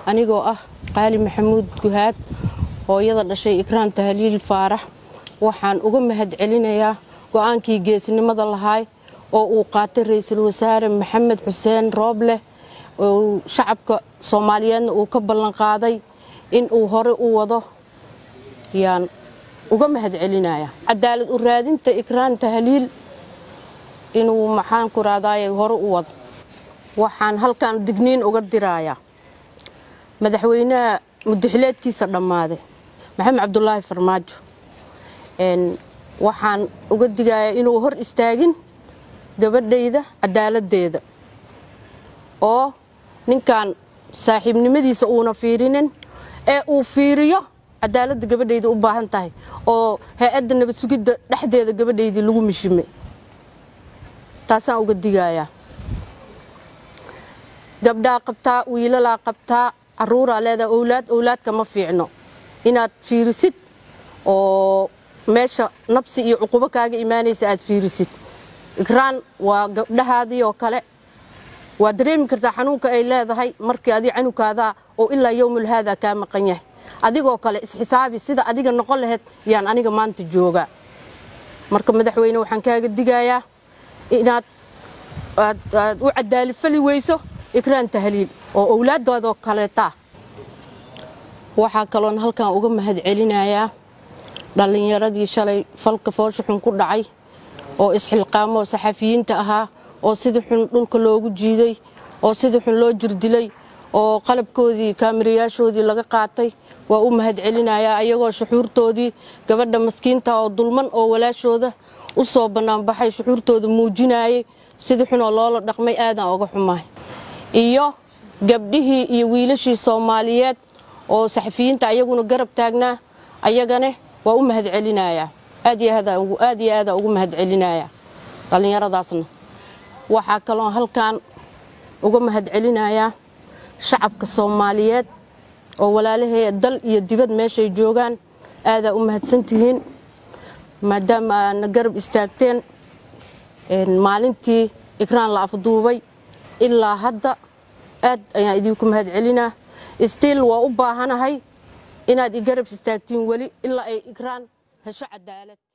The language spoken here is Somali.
anigoo ah qaali maxamuud guhaad hooyada dhashay ikraan tahliil faarax waxaan uga mahad celinayaa go-aankii geesnimada lahaay oo uu qaatay ra-iisul wasaare maxamed xuseen rooble oo shacabka soomaaliyeedna uu ka ballanqaaday in uu hore u wado yaan uga mahad celinaya cadaalad u raadinta ikraan tahliil inuu maxaan ku raadaayay hore u wado waxaan halkan digniin uga dirayaa madaxweynaha mudaxileedkiisa dhammaaday maxamed cabdulaahi farmaajo waxaan uga digayaa inuu hor istaagin gabadhayda cadaaladdeeda oo ninkan saaxiibnimadiisa uuna fiirinin ee uu fiiriyo cadaaladda gabadhayda u baahan tahay oo hay-adda nabad sugidda dhexdeeda gabadhaydii lagu mishimay taasaan uga digayaa gabdhaa qabtaa wiilalaa qabtaa caruuraa leedaha owlaad owlaadka ma fiicno inaad fiirisid oo meesha nabsi iyo cuqubo kaaga imaanaysa aad fiirisid ikraan waa gabdhahaadii oo kale waa dareemi kartaa xanuunka ay leedahay markii adi canugkaadaa oo ilaa yowmul haada kaa maqan yahay adigoo kale isxisaabi sida adiga noqon lahayd yaan aniga maanta joogaa marka madaxweyne waxaan kaaga digayaa inaad aad u cadaalifali weyso ikraan tahliil oo owlaaddoodoo kaleeta waxaa kaloon halkan uga mahad celinayaa dhallinyaradii shalay falka foosha xun ku dhacay oo isxilqaamoo saxafiyiinta ahaa oo sida xun dhulka loogu jiiday oo sida xun loo jirdilay oo qalabkoodii kaamirayaashoodii laga qaatay waa u mahad celinayaa ayagoo shuxuurtoodii gabadha maskiinta oo dulman oo walaashooda u soo bannaanbaxay shuxuurtooda muujinayay sida xunoo loola dhaqmay aadaan oga xumahay iyo gabdhihii iyo wiilashii soomaaliyeed oo saxafiyiinta ayaguna garab taagnaa ayagane waa u mahad celinayaa aad iyo aadaan ugu mahad celinayaa dhallinyaradaasna waxaa kaloo halkan uga mahad celinayaa shacabka soomaaliyeed oo walaalahee dal iyo dibad meeshay joogaan aadaa u mahadsantihiin maadaama aadna garab istaagteen maalintii ikraan la afduubay ilaa hadda aad ayaan idinku mahad celinaa stiil waa u baahanahay inaad i garab istaagtiin weli ilaa ay ikraan hesho cadaalad